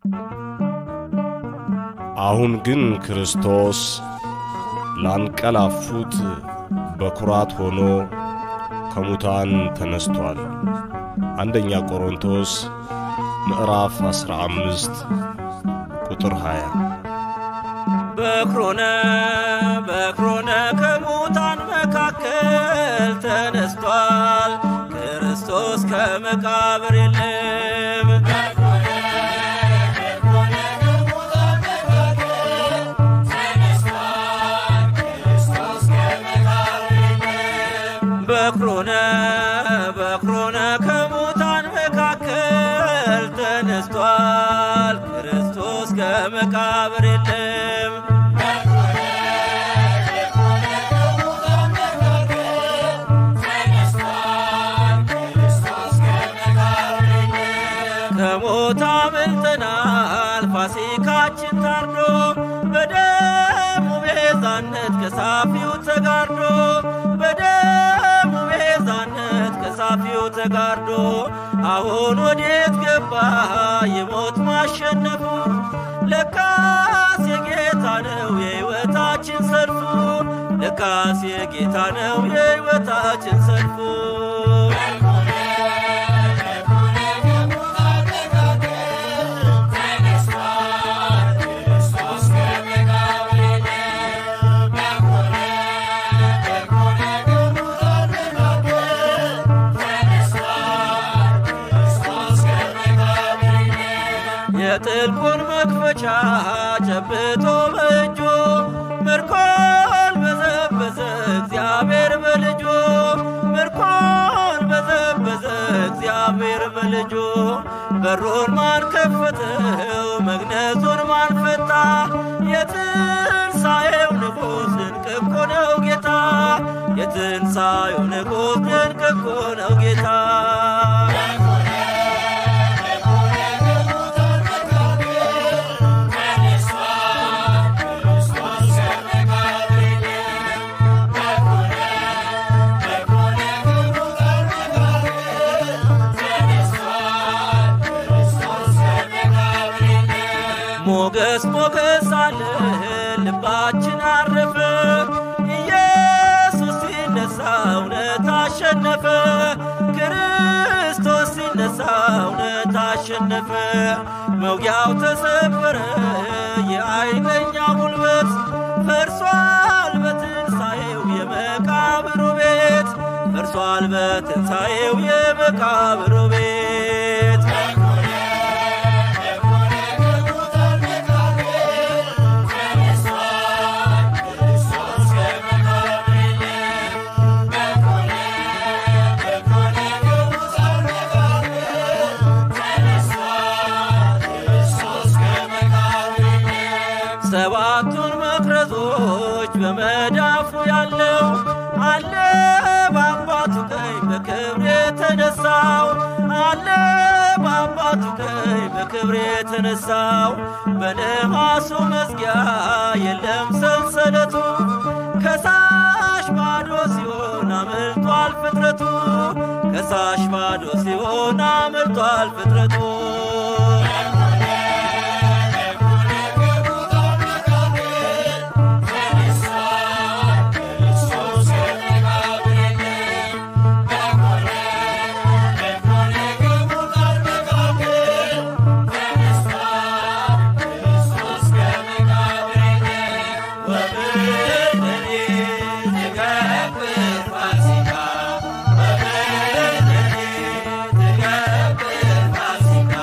አሁን ግን ክርስቶስ ላንቀላፉት በኩራት ሆኖ ከሙታን ተነስቷል። አንደኛ ቆሮንቶስ ምዕራፍ 15 ቁጥር 20 በክሮነ በክሮነ ከሙታን መካከል ተነስቷል። ክርስቶስ ከመቃብር የለም። በክሮነ በክሮነ ከሙታን መካከል ተነስቷል። ክርስቶስ ከመቃብር የለም። ከሞት አምልጠናል። ፋሲካችን ታርዶ በደሙ ቤዛነት ከሳፊው ተጋርዶ በደሙ ቤዛነት ከሳፊው ተጋርዶ አሁን ወዴት ገባ የሞት ማሸነፉ? ለካስ የጌታ ነው የሕይወታችን ሰልፉ። ለካስ የጌታ ነው የሕይወታችን ሰልፉ። የጥልቁን መክፈቻ ጨብጦ በእጁ ምርኮን በዘበዘ እግዚአብሔር በልጁ ምርኮን በዘበዘ እግዚአብሔር በልጁ በሩን ማን ከፈተው መግነዙን ማን ፈታ የትንሣኤው ንጉሥ ድንቅ እኮ ነው ጌታ የትንሣኤው ንጉሥ ድንቅ እኮ ነው ጌታ ሞገስ ሞገስ አለ ልባችን አረፈ ኢየሱስ ሲነሳ እውነት አሸነፈ ክርስቶስ ሲነሳ እውነት አሸነፈ መውጊያው ተሰበረ የኃይለኛ ጉልበት ፈርሷል በትንሣኤው የመቃብሩ ቤት ፈርሷል በትንሣኤው የመቃብሩ ቤት ሰባቱን መቅረዞች በመዳፉ ያለው አለ በአባቱ ቀኝ በክብር የተነሳው አለ በአባቱ ቀኝ በክብር የተነሳው በነሐሱ መዝጊያ የለም ሰንሰለቱ ከሳሽ ባዶ ሲሆን አምልጧል ፍጥረቱ ከሳሽ ባዶ ሲሆን አምልጧል ፍጥረቱ ፋሲካ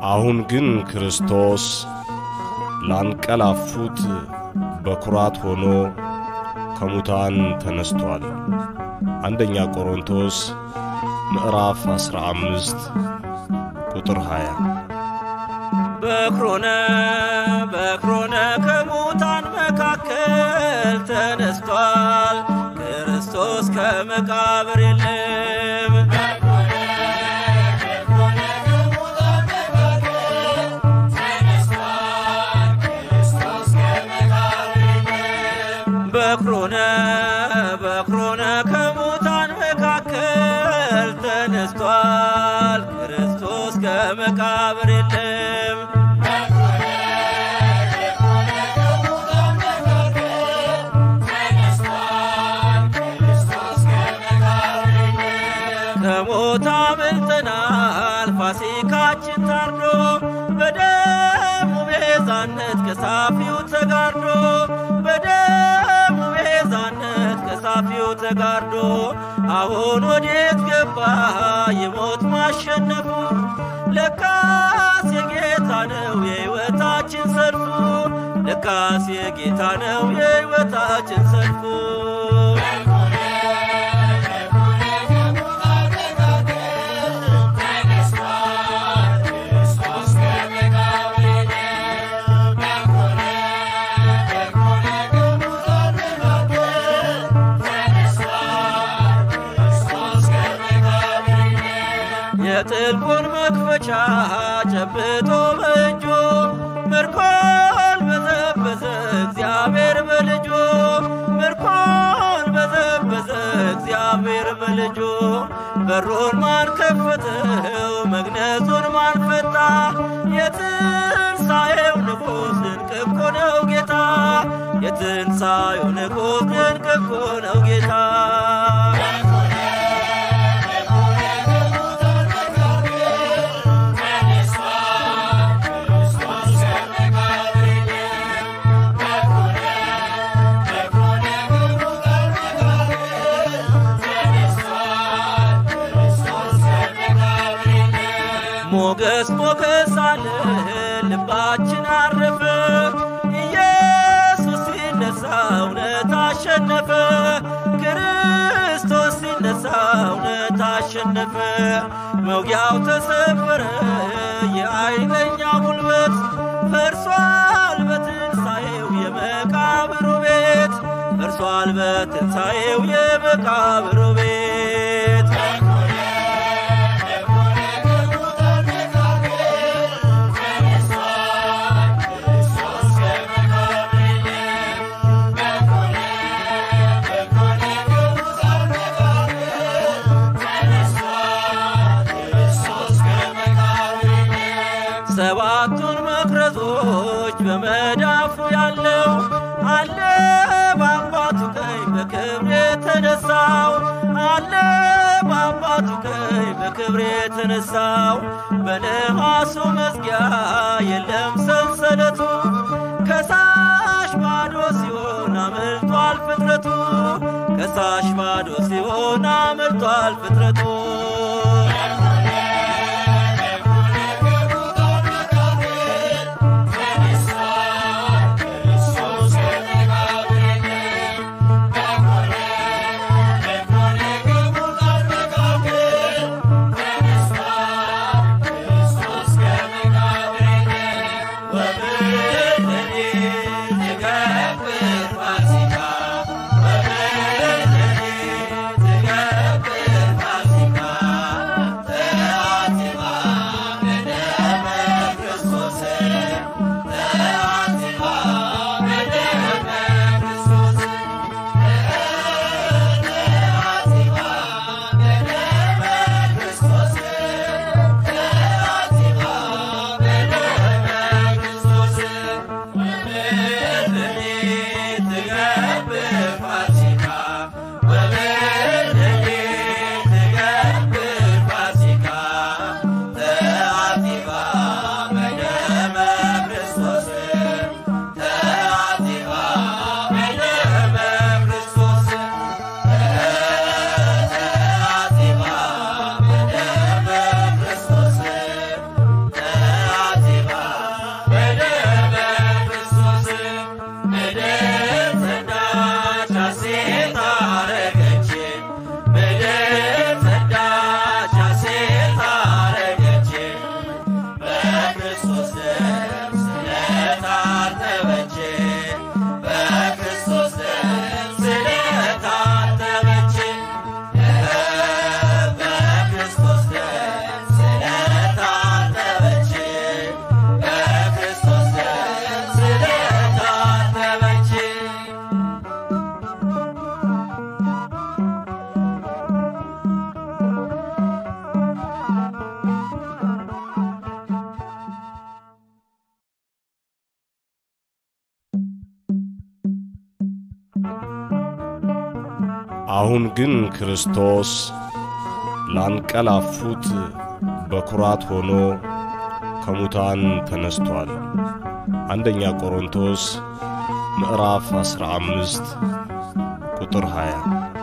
አሁን ግን ክርስቶስ ላንቀላፉት በኩራት ሆኖ ከሙታን ተነስቷል። አንደኛ ቆሮንቶስ ምዕራፍ 15 ቁጥር 20 በክሮነ በክሮነ ከሙታን መካከል ተነስቷል። ክርስቶስ ከመቃብር የለም። በክሮነ በክሮነ ከሙታን መካከል ተነስቷል። ክርስቶስ ከመቃብር የለም። ከሞት አምልጠናል። ፋሲካችን ታርዶ በደሙ ቤዛነት ከሳፊው ተጋርዶ በደሙ ቤዛነት ከሳፊው ተጋርዶ አሁን ወዴት ገባ የሞት ማሸነፉ? ለካስ የጌታ ነው የሕይወታችን ሰልፉ። ለካስ የጌታ ነው የሕይወታችን ሰልፉ። የጥልቁን መክፈቻ ጨብጦ በእጁ ምርኮን በዘበዘ እግዚአብሔር በልጁ ምርኮን በዘበዘ እግዚአብሔር በልጁ በሩን ማን ከፈተው መግነዙን ማን ፈታ? የትንሣኤው ንጉሥ ድንቅ እኮ ነው ጌታ የትንሣኤው ንጉሥ ድንቅ እኮ ነው ጌታ ሞገስ ሞገስ አለ ልባችን አረፈ። ኢየሱስ ሲነሳ እውነት አሸነፈ። ክርስቶስ ሲነሳ እውነት አሸነፈ። መውጊያው ተሰበረ የኃይለኛ ጉልበት ፈርሷል በትንሣኤው የመቃብሩ ቤት ፈርሷል በትንሣኤው የመቃብሩ ቤት ሰባቱን መቅረዞች በመዳፉ ያለው አለ በአባቱ ቀኝ በክብር የተነሳው አለ በአባቱ ቀኝ በክብር የተነሳው በነሐሱ መዝጊያ የለም ሰንሰለቱ ከሳሽ ባዶ ሲሆን አመልጧል ፍጥረቱ ከሳሽ ባዶ ሲሆን አመልጧል ፍጥረቱ ፋሲካ አሁን ግን ክርስቶስ ላንቀላፉት በኩራት ሆኖ ከሙታን ተነስቷል። አንደኛ ቆሮንቶስ ምዕራፍ 15 ቁጥር 20